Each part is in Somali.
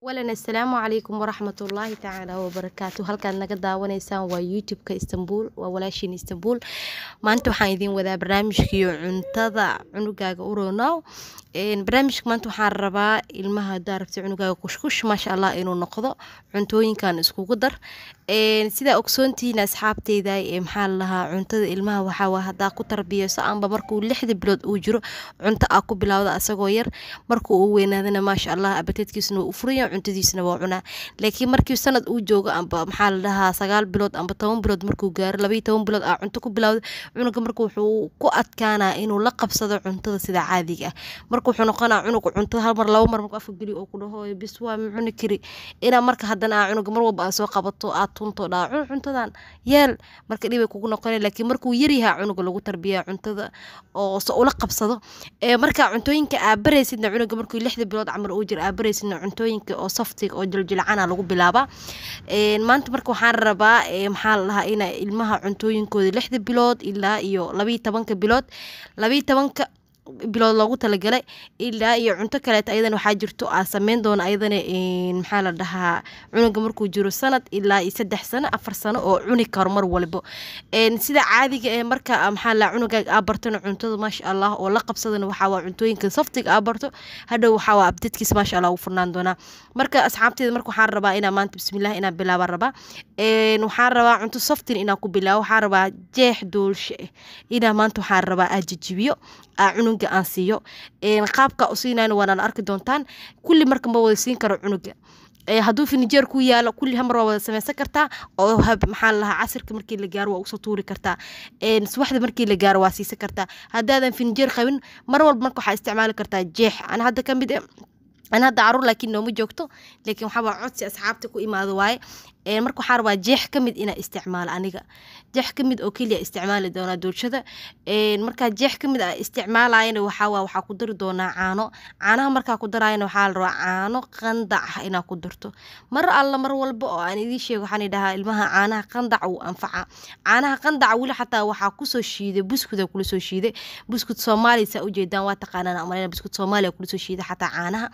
walan assalaamu calaykum waraxmatullaahi tacaala wabarakaatu halkaad naga daawanaysaan waa youtube-ka istanbul waa walaashiin istanbul maanta waxaan idiin wadaa barnaamijkii cuntada cunugaaga uronow barnaamijka maanta waxaan rabaa ilmaha hadaa rabta cunugaaga kushkush maasha allah inuu noqdo cuntooyinkan iskugu dar sidaa ogsoontihiin asxaabteyda maxaa lalahaa cuntada ilmaha waxaa hadaa ku tarbiyeyso amba markuu lixda bilood uu jiro cunto aa ku bilowda asagoo yar markuu uu weynaadana maasha allah abateedkiisna waa u furaya cuntadiisna waa cunaa laakiin markii sanad uu joogo amba maxaa la dhahaa sagaal bilood amba toban bilood markuu gaaro labaiyo toban bilood aa cunto ku bilowda cunuga marka wuxuu ku adkaanaa inuu la qabsado cuntada sida caadiga ah marka wuxuu noqonaa cunug cuntada hal mar laba mar markuu afka geliyo oo ku dhaho bis waa ma cuni kari inaa marka haddana aa cunuga mar walba aa soo qabato aad tunto dhaa cun cuntadan yeel marka dhibay kugu noqona laakiin markuu yaryahaa cunuga lagu tarbiyaa cuntada oo se ula qabsado marka cuntooyinka aa baraysidna cunuga markuu lixda bilood camal uu jira aa baraysidna cuntooyinka oo saftiga oo jiljilcana lagu bilaabaa maanta marka waxaan rabaa maxaa la dhahaa ina ilmaha cuntooyinkooda lixda bilood ilaa iyo labaiyo tobanka bilood labaiyo tobanka bilood loogu talagalay ilaa iyo cunto kaleet ayadana waxaa jirto aa sameyn doona ayadana maxaa la dhahaa cunuga markuu jiro sanad ilaa iyo saddex sano afar sano oo cuni karo mar walbo sida caadiga ee marka maxaa la cunugaaga aa bartona cuntada maasha allah oo la qabsadana waxaa waa cuntooyinka saftiga aa barto hadhow waxaa waa abdadkiis maasha allah ugu furnaan doonaa marka asxaabteeda marka waxaan rabaa inaa maanta bismillah inaa bilaaba rabaa waxaan rabaa cunto saftin inaa ku bilaabo waxaan rabaa jeex doolshe ah inaa maanta waxaan rabaa aa jijibiyo aa cunuga aan siiyo qaabka u siinayna waana la arki doontaan kulli marka ma wada siin karo cunuga hadduu finijeer ku yaalo kulli hamar waa wada sameysan kartaa oo maxaa lahaa casirka markii la gaaro waa usoo tuuri kartaa subaxda markii la gaaro waa siisan kartaa haddaadan finijeer qabin mar walba marka waxaa isticmaali kartaa jeex ana hadda kamid ana hadda caruur laakiin nooma joogto laakiin waxaa waa codsi asxaabta ku imaado waaye marka waxaa rabaa jeex ka mid inaa isticmaalo aniga jeex ka mid oo keliya isticmaali doonaa doolshada markaa jeex ka mid a isticmaalayana waxaa waa waxaa ku dari doonaa caano caanaha markaa ku daraayana waxaa la rabaa caano qandac ah inaa ku darto mar alla mar walba oo aan idiin sheego waxaan idhahaa ilmaha caanaha qandac uu anfaca caanaha qandaca weli xataa waxaa kusoo shiiday buskuda kula soo shiiday buskud soomaaliya saa ujeedaan waa taqaanaan amalena buskud soomaaliya kula soo shiiday xataa caanaha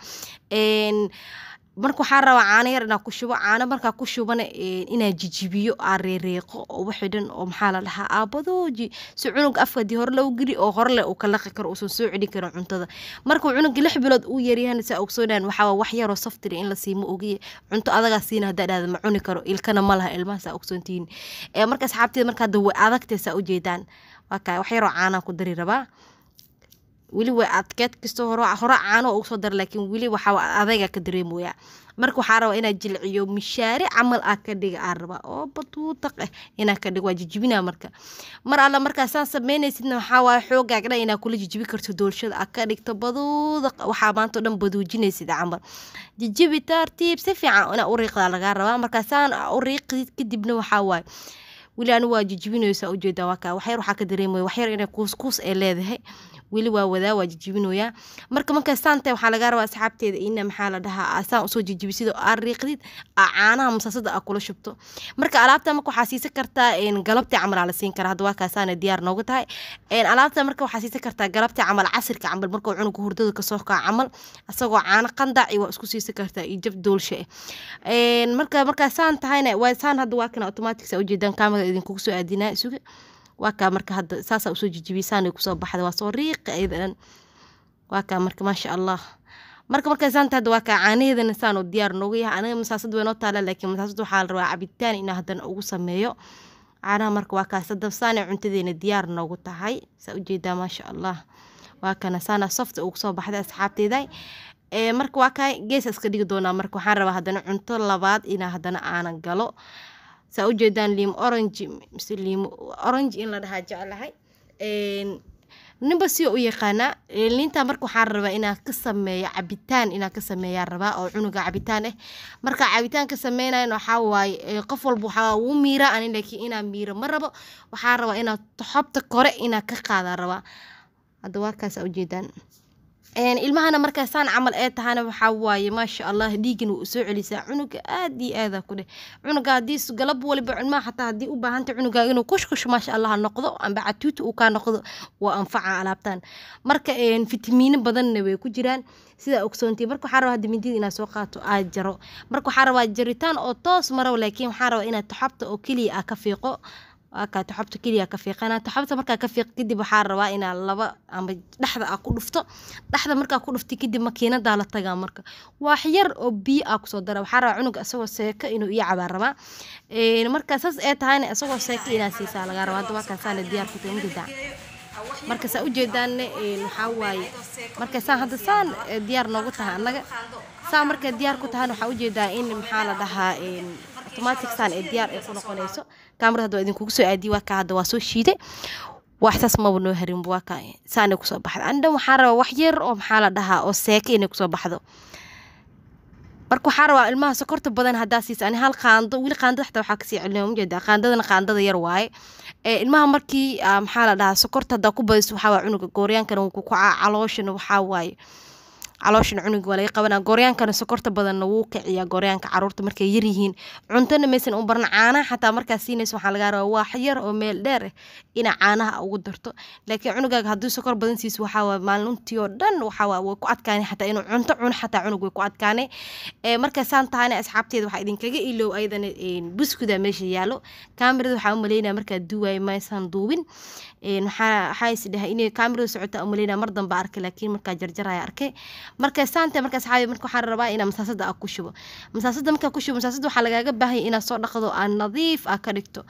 marka waxaa rabaa caano yar inaa ku shubo caano markaa ku shubana inaa jijibiyo aa reereeqo oo waxay dhan oo maxaa la dhahaa aabadooji si cunug afka hadii hore loo geli oo horele uu ka laqi karo uusan soo celin karin cuntada markuu cunuga lix bilood uu yaryahana saa ogsoonaan waxaa wax yaroo saftiri in la siimo ogiye cunto adagaa siina haddaa dhahda ma cuni karo ilkana ma laha ilmaha saa ogsoontihiin marka asxaabteeda marka hadda way adagtee saa ujeedaan waa kaa wax yaroo caanaa ku dari rabaa weli way adkeed kastoo hore hore caano ugu soo dara laakiin weli waxaa adayga ka dareemoyaa marka waxaa rabaa inaa jilciyo mishaari camal ah ka dhiga aa rabaa oo batuutaq ah inaa ka dhigo waa jijibinaa marka mar alla markaa saan sameynaysidna waxaa waaya xoogaaga dhan inaa kula jijibi karto doolshada aa ka dhigto baduuda waxaa maanta o dhan baduujinaysid camal jijibi tartiib si fiican inaa u riiqdaa lagaa rabaa markaa saan u riiqdid kadibna waxaa waaye weli anigu waa jijibinaysaa ujeedaa waa kaa waxyar waxaa ka dareemaya waxyar inay kuuskuus ay leedahay weli waa wadaa waa jijibinoyaa marka markaa saanta waxaa lagaa rabaa asxaabteeda ina maxaa la dhahaa saan usoo jijibisid oo aa riiqdid aa caanaha masaasada aa kula shubto marka alaabta marka waxaa siisan kartaa galabtii camal aa la siin karaa hadda waa kaasaana diyaar nooga tahay alaabta marka waxaa siisan kartaa galabtii camal casirka camal markuu cunuga hurdada kasoo kaca camal asagoo caano qandaci waa isku siisan kartaa iyo jab doolsha ah marka markaa saan tahayna waa saan hadda waa kana automatic saa ujeedaan kaamada idinkugu soo aadinaa isuga waa kaa marka hadda saasaa usoo jijibisaanay kusoo baxda waa soo riiqi ayadan waa kaa marka maasha allah marka markaa saanta hadda waa kaa caanaheedana saanoo diyaar nooga yahay aniga masaasad way noo taala laakiin masaasad waxaa la rabaa cabitaan inaa haddana ugu sameeyo caanaha marka waa kaa sadabsaanay cuntadeena diyaar noogu tahay saa ujeedaa maasha allah waa kana saana softa ugu soo baxday asxaabteeda marka waa kaa gees iska dhigi doonaa marka waxaan rabaa haddana cunto labaad inaa haddana aanan galo saa ujeedaan liimo orange mise liimo orange in la dhahaa jeclahay ninba si u yaqaanaa liinta marka waxaan rabaa inaa ka sameeyo cabitaan inaa ka sameeyaa rabaa oo cunuga cabitaan ah marka cabitaan ka sameynayan waxaa waaye qof walba waxaa uu miira ani laakiin inaa miiro ma rabo waxaa rabaa inaa xobta kore inaa ka qaadaa rabaa hadda waa kaasa ujeedaan ilmahana markaasaan camal ee tahana waxaa waaye maasha allah dhiigin wuu soo celisaa cunuga aad iyo aada ku dheh cunuga haddii galab waliba ilmaha xataa haddii u baahanta cunuga inuu kushkush maasha allah noqdo amba catuuta uu kaa noqdo waa anfaca alaabtan marka fitamiino badanna way ku jiraan sida ogsoontii marka waxaa rabaa hadda mindida inaad soo qaato aad jaro marka waxaa rabaa jaritaan oo toos maraw laakiin waxaa rabaa inaad taxabta oo keliya aa ka fiiqo wakaa taxabta keliya ka fiiqana taxabta markaa ka fiiq kadib waxaa rabaa inaa laba ama dhexda aa ku dhufto dhexda markaa ku dhuftay kadib makiinadaa la tagaa marka wax yar oo biyo aa kusoo dara waxaa rabaa cunuga isagoo seeka inuu iyo cabaa rabaa marka saas ee tahayna isagoo seeka inaa siisaa lagaa rabaa hadda waa kaasaana diyaar ku tahay mudada marka saa ujeedaanne waxaa waaye marka saan hadda saan diyaar noogu tahay annaga saa marka diyaar ku tahayna waxaa ujeedaa in maxaa la dhahaa automatic saan ee diyaar ay ku noqonayso kamarada hadda waa idinkugu soo aadiyay waa kaa hadda waa soo shiiday wax saas maba noo harin waa kaa saanay kusoo baxda andhan waxaa rabaa wax yar oo maxaa la dhahaa oo seeka inay kusoo baxdo marka waxaa rabaa ilmaha sokorta badan haddaa siisa ani hal qaando weli qaandada xataa waxaa kasii celinaya ujeeda qaandadana qaandada yar waaye ilmaha markii maxaa la dhahaa sokorta haddaa ku badiso waxaa waa cunuga gooryaankana wuu ku kacaa calooshana waxaa waaye calooshan cunuga waa laga qabanaa gooryaankana sokorta badanna wuu kiciyaa gooryaanka caruurta markay yar yihiin cuntona maysan u baran caanaha xataa markaa siinaysa waxaa lagaa rabaa wax yar oo meel dheer ah inaa caanaha ugu darto laakiin cunugaaga haddii sokor badan siiso waxaa waa maalintii oo dhan waxaa waa way ku adkaanay xataa inuu cunto cuno xataa cunug way ku adkaanay marka saan tahana asxaabteeda waxaa idinkaga ilow ayadana buskuda meesha yaalo kaamirada waxaa u maleynaya markaa duwaay maysan duubin waxaa is dhahay inay kaamirada socota u maleynaya mar dambe arkay laakiin markaa jarjaraya arkay marka saanta marka saxaabi marka waxaan rabaa inaa masaasada aa ku shubo masaasada markaa ku shubo masaasada waxaa lagaaga baahaya inaad soo dhaqdo aan nadiif ah ka dhigto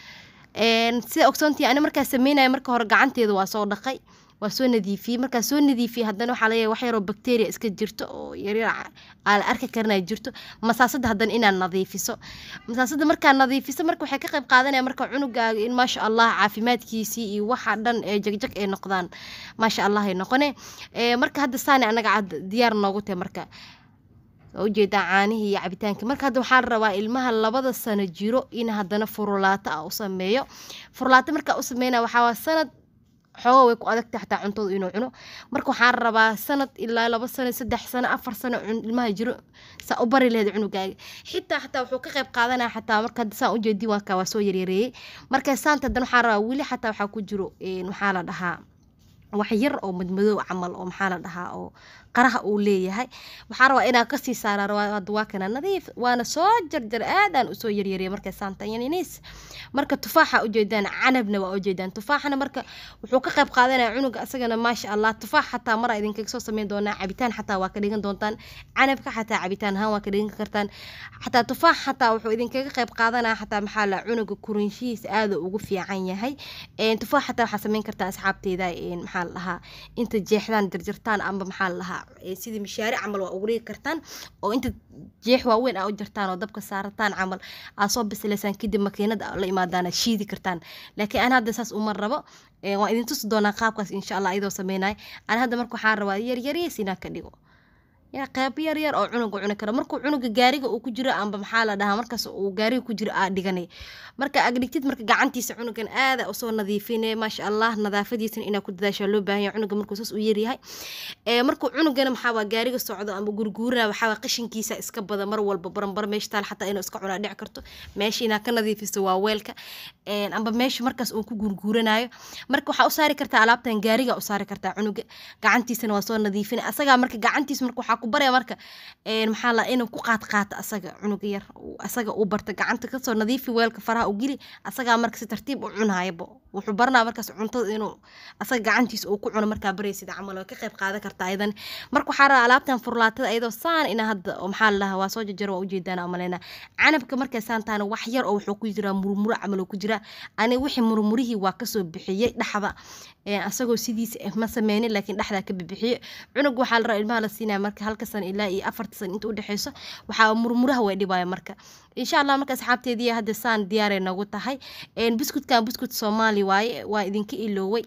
sida ogsoontii ani markaa sameynaya marka hore gacanteeda waa soo dhaqay waa soo nadiifiyey markaa soo nadiifiyey haddana waxaa laga wax yaroo bacteria iska jirto oo yaryar aa la arki karinay jirto masaasada haddana inaad nadiifiso masaasada markaa nadiifiso marka waxay ka qayb qaadanaya marka cunugaaga in maasha allah caafimaadkiisii iyo waxa dhan ee jagjag ay noqdaan maasha allah ay noqone marka hadda saani anaga diyaar noogu tahay marka waa ujeedaa caanihii iyo cabitaankii marka hadda waxaa la rabaa ilmaha labada sano jiro in haddana furulaato ah u sameeyo furulaato markaa u sameynaya waxaa waa sanad xooga way ku adagtahay xataa cuntada inuu cuno marka waxaan rabaa sanad ilaa laba sano saddex sano afar sano ilmaha jiro saa u bari lahayd cunugaaga xitaa xataa wuxuu ka qayb qaadanaya xataa marka saan ujeedi waaka waa soo yaryareeyey marka saanta haddana waxaan rabaa weli xataa waxaa ku jiro waxaa la dhahaa wax yar oo madmadow camal oo maxaa la dhahaa oo qaraha uu leeyahay waxaa rabaa inaa kasii saaraa hadda waa kana nadiif waana soo jarjar aadaan usoo yaryariya markay saantayaninis marka tufaaxa ujeedaan canabna waa ujeedaan tufaaxana marka wuxuu ka qayb qaadanaya cunuga asagana maasha allah tufaax xataa mara idinkaga soo sameyn doonaa cabitaan xataa waa ka dhigan doontaan canabka xataa cabitaan ahaan waa ka dhigan kartaan xataa tufaax xataa wuxuu idinkaga qayb qaadanaya xataa maxaa la cunuga kurinshihiisa aada ugu fiican yahay tufaax xataa waxaa sameyn kartaa asxaabteeda maxaa la dhahaa inta jeexdaan jarjartaan amba maxaa la dhahaa sidii mishaari camal waa ugu dhigi kartaan oo inta jeex waaweyn aa u jartaan oo dabka saarataan camal aa soo bisilaysaan kadib makiinada la imaadaan shiidi kartaan laakiin aan hadda saas uma rabo waan idin tusi doonaa qaabkaas insha allah iyadoo sameynaya aan hadda marka waxaan rabaa yaryariis inaan ka dhigo qeyb yar yar oo cunuga cuni karo markuu cunuga gaariga uu ku jiro amba maxaa la dhahaa markaas uu gaariga ku jiro aa dhiganay marka agdhigtid marka gacantiisa cunugan aada usoo nadiifine maasha allah nadaafadiisana inaa ku dadaashaa loo baahan yahay cunuga markuu saas u yaryahay markuu cunugana maxaa waa gaariga socdo amba gurguurana waxaa qashinkiisa iska bada mar walba baranbar meesha taal xataa inuu iska cunaa dhici karto meesha inaa ka nadiifiso waa weelka amba meesha markaas uu ku gurguuranayo marka waxaa u saari kartaa alaabtan gaariga u saari kartaa cunuga gacantiisana waa soo nadiifina asagaa marka gacantiisa marka waxaa ku baraya marka maxaa la inuu ku qaad qaato asaga cunuga yar asaga uu barta gacanta kasoo nadiifi weelka faraha u geli asagaa marka si tartiib u cunaayaba wuxuu baranaa markaas cuntada inuu asaga gacantiisa uu ku cuno markaa baraysid camal way ka qayb qaadan kartaa ayadan marka waxaa rabaa alaabtan furlaatada ayadoo saan ina hadda maxaa la dhahaa waa soo jajaro waa ujeedaan amaleyna canabka markay saan tahana wax yar oo wuxuu ku jiraa murmuro camal oo ku jiraa ani wixii murmurihii waa kasoo bixiyey dhexda asagoo sidiisa ma sameynin laakiin dhexdaa ka bibixiyey cunug waxaa la rabaa ilmaha la siinaya marka halka san ilaa iyo afarta san inta udhexeyso waxaa murmuraha way dhibaya marka insha allah marka asxaabteedii hadda saan diyaaray nagu tahay buskudkan buskut soomaali waaye waa idinka ilooway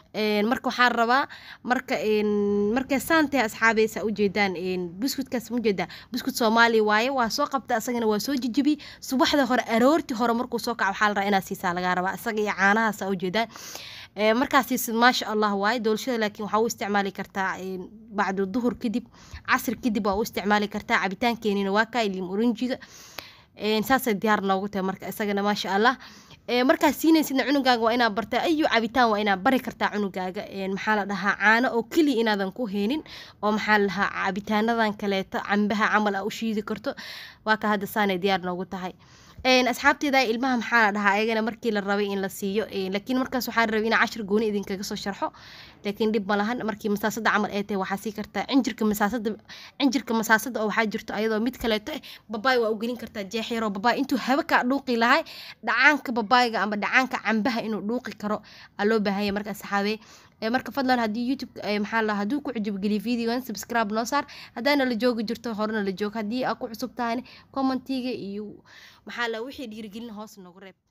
marka waxaan rabaa marka markay saantahay asxaabeysa ujeedaan buskudkaas ujeedaa buskut soomaali waaye waa soo qabta asagana waa soo jijibi subaxda hore aroortii hore markuu soo kaco waxaa la rabaa inaad siisaa lagaa rabaa isaga iyo caanahaasa ujeedaan markaas siisid maasha allah waaye doolshada laakiin waxaa u isticmaali kartaa bacdu duhur kadib casr kadib waa u isticmaali kartaa cabitaankeenina waa kaa lim oranjiga saasay diyaar noogu tahay marka isagana maasha allah markaad siinaysidna cunugaaga waa inaad bartaa ayu cabitaan waa inaad bari kartaa cunugaaga maxaa la dhahaa caano oo keliya inaadan ku heenin oo maxaa la dhahaa cabitaanadan kaleeto cambaha camal a u shiidi karto waa ka hadda saanay diyaar noogu tahay asxaabteeda ilmaha maxaa la dhahaa ayagana markii la rabay in la siiyo laakiin markaas waxaa rabay inaa cashir gooni idinkaga soo sharxo laakiin dhib ma lahan markii masaasada camal ee tahay waxaa sii kartaa cinjirka masaasada cinjirka masaasada oo waxaa jirto ayadoo mid kaleeto eh babaay waa u gelin kartaa jeex yaroo babaay intuu haba kaa dhuuqi lahay dhacaanka babaayga ama dhacaanka cambaha inuu dhuuqi karo aa loo baahanya marka saxaabee marka fadlan haddii youtube maxaa la hadduu ku cujubgeliyo videogan subscribe noo saar haddaana la joogi jirto horena la joog haddii aa ku cusub tahayna commentiga iyo maxaa la wixii dhiirigelin hoos noogu reeb